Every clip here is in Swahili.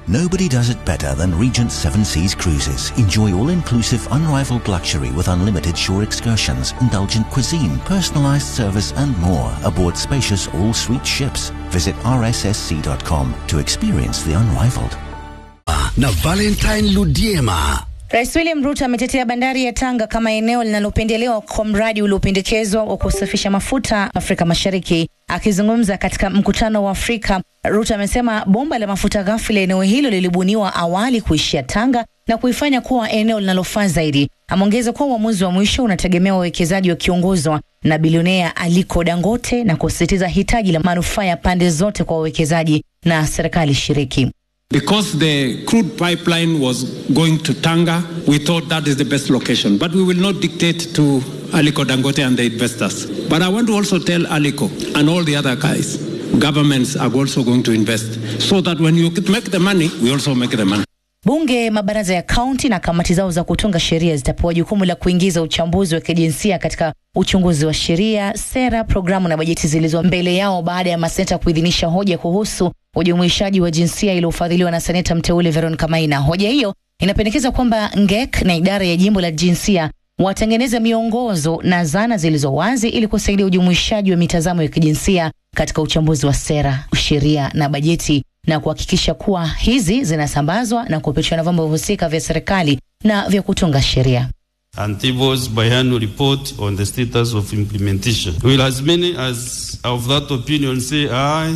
Nobody does it better than Regent Seven Seas Cruises. Enjoy all-inclusive, unrivaled luxury with unlimited shore excursions, indulgent cuisine, personalized service and more aboard spacious all-suite ships. Visit rssc.com to experience the unrivaled. na Valentine Ludiema. Rais William Ruto ametetea bandari ya Tanga kama eneo linalopendelewa kwa mradi uliopendekezwa wa kusafisha mafuta Afrika Mashariki. Akizungumza katika mkutano wa Afrika, Ruto amesema bomba la mafuta ghafi la eneo hilo lilibuniwa awali kuishia Tanga na kuifanya kuwa eneo linalofaa zaidi. Ameongeza kuwa uamuzi wa mwisho unategemea wawekezaji wakiongozwa na bilionea Aliko Dangote na kusisitiza hitaji la manufaa ya pande zote kwa wawekezaji na serikali shiriki. Because the crude pipeline was going to Tanga, we thought that is the best location. But we will not dictate to Aliko Dangote and the investors. But I want to also tell Aliko and all the other guys, governments are also going to invest. So that when you make the money, we also make the money. Bunge, mabaraza ya kaunti na kamati zao za kutunga sheria zitapewa jukumu la kuingiza uchambuzi wa kijinsia katika uchunguzi wa sheria, sera, programu na bajeti zilizo mbele yao baada ya maseneta kuidhinisha hoja kuhusu ujumuishaji wa jinsia iliyofadhiliwa na seneta mteule Veronica Maina. Hoja hiyo inapendekeza kwamba NGEK na idara ya jimbo la jinsia watengeneze miongozo na zana zilizo wazi ili kusaidia ujumuishaji wa mitazamo ya kijinsia katika uchambuzi wa sera, sheria na bajeti na kuhakikisha kuwa hizi zinasambazwa na kupitishwa na vyombo husika vya serikali na vya kutunga sheria. Antibo's biannual report on the status of implementation. Will as many as of that opinion say aye?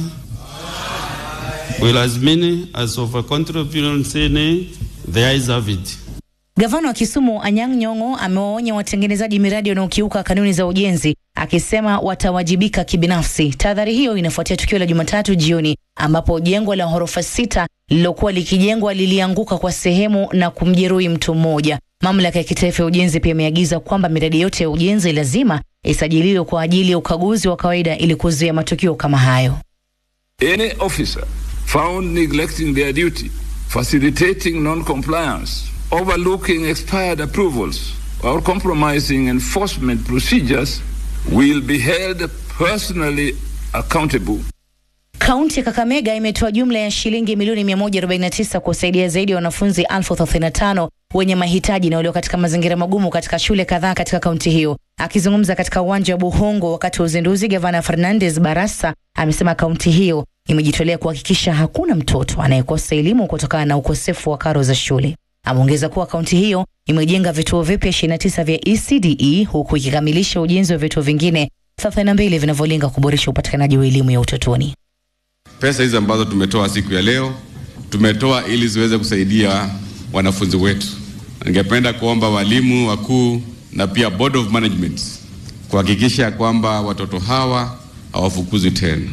Will as many as of a contrary opinion say nay? The ayes have it. Gavana wa Kisumu Anyang' Nyong'o amewaonya watengenezaji miradi wanaokiuka kanuni za ujenzi akisema watawajibika kibinafsi. Tahadhari hiyo inafuatia tukio la Jumatatu jioni ambapo jengo la ghorofa sita lililokuwa likijengwa lilianguka kwa sehemu na kumjeruhi mtu mmoja. Mamlaka ya kitaifa ya ujenzi pia imeagiza kwamba miradi yote ya ujenzi lazima isajiliwe kwa ajili ya ukaguzi wa kawaida ili kuzuia matukio kama hayo. Any officer found neglecting their duty, facilitating non-compliance, overlooking expired approvals, or compromising enforcement procedures will be held personally accountable. Kaunti ya Kakamega imetoa jumla ya shilingi milioni 149 kusaidia zaidi ya wanafunzi elfu 35 wenye mahitaji na walio katika mazingira magumu katika shule kadhaa katika kaunti hiyo. Akizungumza katika uwanja wa Buhongo wakati wa uzinduzi, gavana Fernandes Barasa amesema kaunti hiyo imejitolea kuhakikisha hakuna mtoto anayekosa elimu kutokana na ukosefu wa karo za shule. Ameongeza kuwa kaunti hiyo imejenga vituo vipya 29 vya ECDE huku ikikamilisha ujenzi wa vituo vingine 32 vinavyolenga kuboresha upatikanaji wa elimu ya utotoni. Pesa hizi ambazo tumetoa siku ya leo tumetoa ili ziweze kusaidia wanafunzi wetu. Ningependa kuomba walimu wakuu na pia board of management kuhakikisha kwamba watoto hawa hawafukuzwi tena.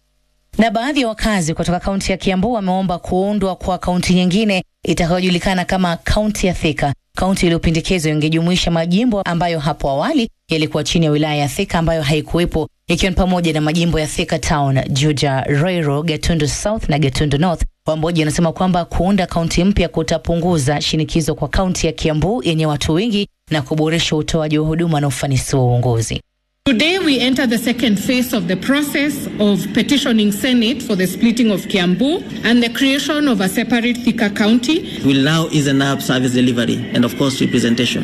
Na baadhi ya wakazi kutoka kaunti ya Kiambu wameomba kuundwa kwa kaunti nyingine itakayojulikana kama kaunti ya Thika. Kaunti iliyopendekezwa ingejumuisha majimbo ambayo hapo awali yalikuwa chini ya wilaya ya Thika ambayo haikuwepo, ikiwa ni pamoja na majimbo ya Thika Town, Juja, Roiro, Gatundu South na Gatundu North. Wamboji wanasema kwamba kuunda kaunti mpya kutapunguza shinikizo kwa kaunti ya Kiambu yenye watu wengi na kuboresha utoaji wa huduma na ufanisi wa uongozi. Today, we enter the second phase of the process of petitioning Senate for the splitting of Kiambu and the creation of a separate Thika County. will now ease up service delivery and of course representation.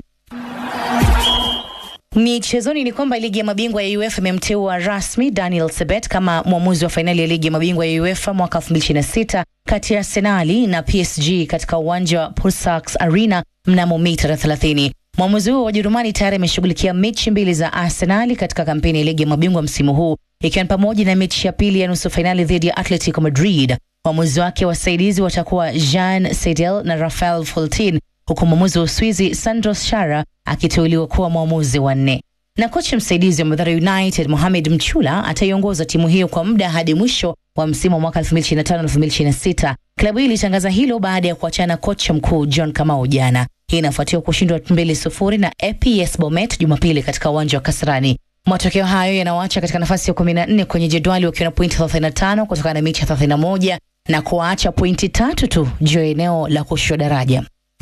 Michezoni ni kwamba ligi ya mabingwa ya UEFA imemteua rasmi Daniel Sebet kama mwamuzi wa fainali ya ligi ya mabingwa ya UEFA mwaka 2026 kati ya Arsenali na PSG katika uwanja wa Pulsars Arena mnamo Mei tarehe 30. Mwamuzi huo wa Ujerumani tayari ameshughulikia mechi mbili za Arsenali katika kampeni ya ligi ya mabingwa msimu huu ikiwa ni pamoja na mechi ya pili ya nusu fainali dhidi ya Atletico Madrid. Waamuzi wake wasaidizi watakuwa Jean Seidel na Rafael Foltin huku mwamuzi wa Uswizi Sandros Shara akiteuliwa kuwa mwamuzi wa nne. Na kocha msaidizi wa Mathare United Mohamed Mchula ataiongoza timu hiyo kwa muda hadi mwisho wa msimu wa mwaka 2025-2026. Klabu hii ilitangaza hilo baada ya kuachana kocha mkuu John Kamau jana. Hii inafuatia kushindwa 2-0 na APS Bomet Jumapili katika uwanja wa Kasarani. Matokeo hayo yanawaacha katika nafasi ya 14 kwenye jedwali wakiwa na pointi 35 kutokana na mechi ya 31 na kuwaacha pointi tatu tu juu ya eneo la kushushwa daraja.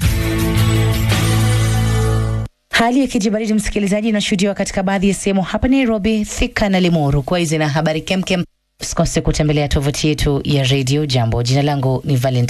Hali ya kijibaridi msikilizaji, inashuhudiwa katika baadhi ya sehemu hapa Nairobi, Thika na Limuru. Kwa hizi na habari kemkem, usikose kutembelea tovuti yetu ya Radio Jambo. Jina langu ni Valentine